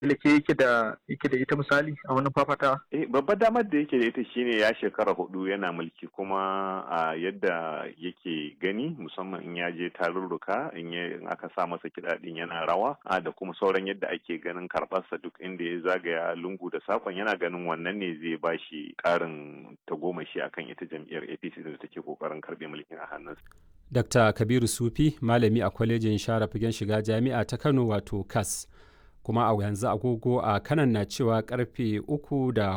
ke yake da yake da ita misali a wannan fafatawa? Eh, babbar damar da yake da ita shine ya shekara hudu yana mulki kuma a yadda yake gani musamman in ya je tarurruka in in aka sa masa kiɗa din yana rawa a da kuma sauran yadda ake ganin karɓarsa duk inda ya zagaya lungu da sakon yana ganin wannan ne zai ba shi ƙarin tagomashi akan ita jam'iyyar APC da take kokarin karɓe mulkin a hannunsa. Dr. Kabiru Sufi malami a kwalejin share fagen shiga jami'a ta Kano wato KAS. kuma a yanzu agogo a kanan na cewa karfe uku da